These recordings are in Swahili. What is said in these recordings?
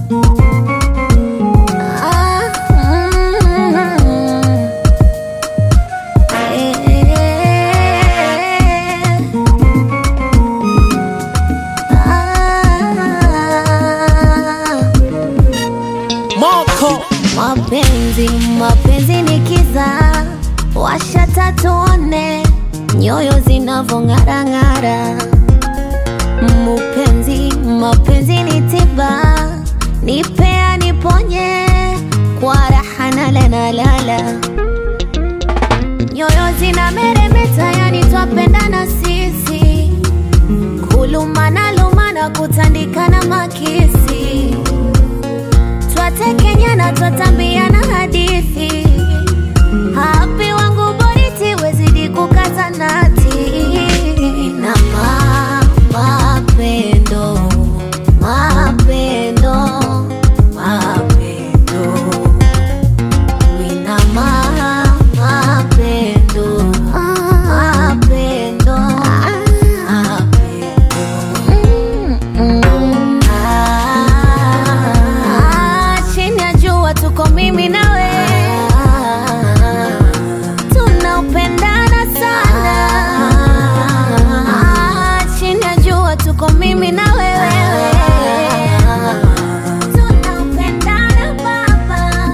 Ah, mm, eh, ah. Moko Mapenzi, mapenzi ni kiza, washa tatuone nyoyo zinavong'arang'ara. Mupenzi, mapenzi ni tiba, nipea niponye kwa raha nalanalala. Nyoyo zina meremeta, yani twapendana sisi, kulumana lumana, kutandikana makisi twatekenyana twatambiana hadithi hapi wangu boriti wezidi kukata nati na ma, mapendo mapendo mapendo mina ma, mapendo mapendo mapendo Ah, chini ya jua tuko mimi na wewe tunaupendana sana Ah, chini ya jua tuko mimi na wewe tunaupendana baba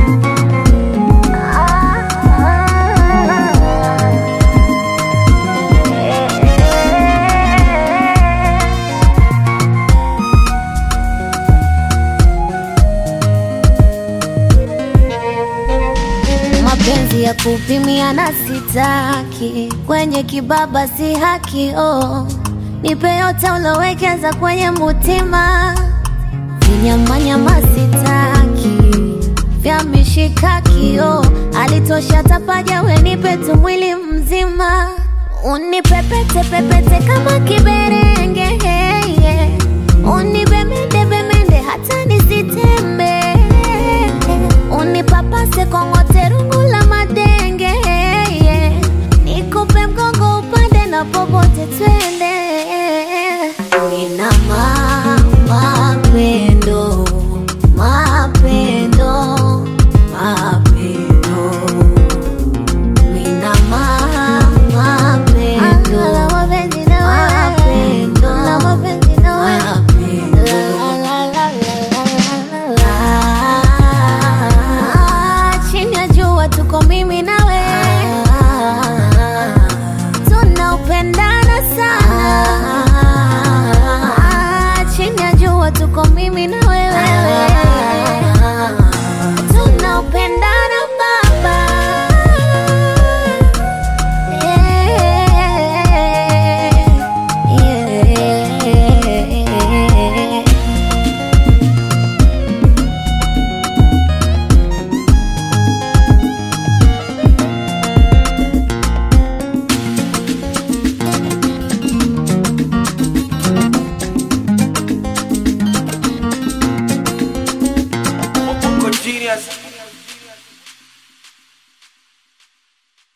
mapenzi ya kupimia na sitaki kwenye kibaba si haki oh. nipe yote ulowekeza kwenye mutima vinyamanyama sitaki vya mishikaki oh. alitosha tapaja wenipe tu mwili mzima unipepete pepete kama kiberenge hey, yeah. Uni